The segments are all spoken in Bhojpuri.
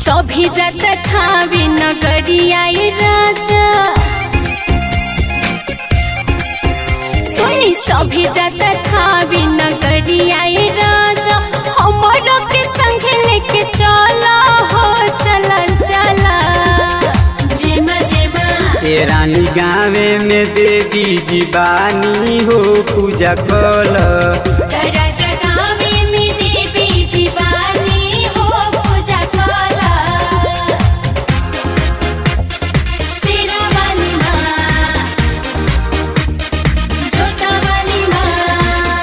सभी जत थावे नगरिया राजा सुनी सभी जत थावे नगरिया राजा हमरो के संग लेके चला हो चला चला जेमा जेमा ए रानी गावे में देवी जीवानी हो पूजा कल राजा गावे में देवी जीवानी हो पूजा कला सेरा वाली माँ जोता वाली माँ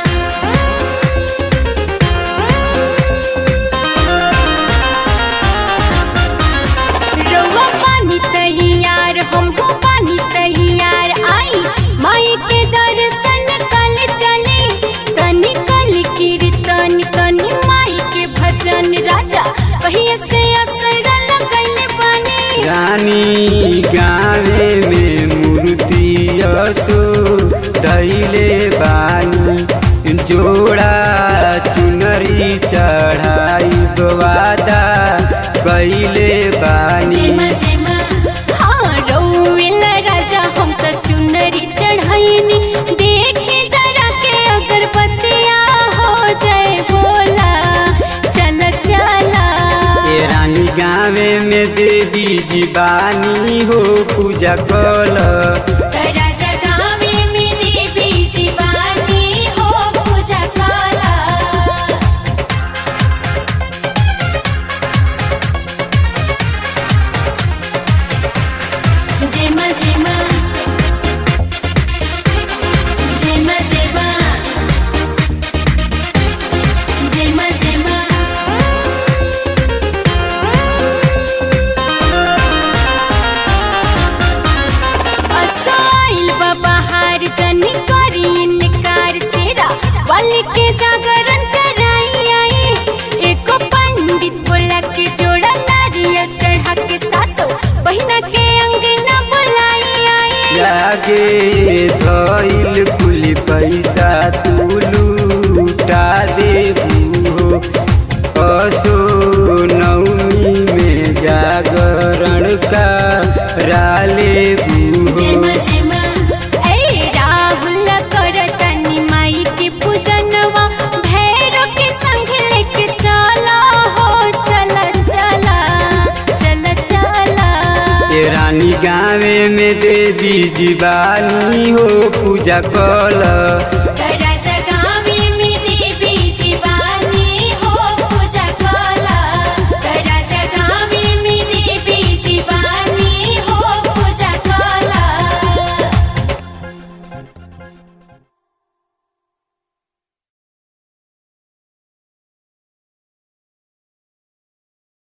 रउआ पानी तैयार हमको पानी तैयार आई माई के दर्शन कल चले तनी कल कीर्तन तनी माई के भजन राजा कहिए से असर लगल बनी रानी गावे में मूर्ति असो दैले बानी जोड़ा चुनरी चढ़ाई वादा कैले बानी जेमा जेमा हाँ रउल राजा हम त चुनरी चढ़ैनी देखे जरा के अगरबत्तिया हो जाए बोला चल चला ए रानी गावे में देवी जीवानी हो पूजा कल राजा गावे में देवी जीवानी हो पूजा कला जेमा जेमा जेमा जेमा जेमा जेमा असाइल बहार जनी करी इनकार सेरा वाले के जागरण कराई आई एको पंडित बोला के जोड़ा नारियल चढ़ा के सातो बहिना के अंगना बुलाई आई लागे धइल कुल पैसा तू लूटा देबू हो असो नवमी में जागरण का राले जेमा जेमा ए राहुल कर तनी माई के पूजनवा भैरव के संग लेके चला हो चला चला चला चला ए रानी गावे में देवी जीवानी हो पूजा कल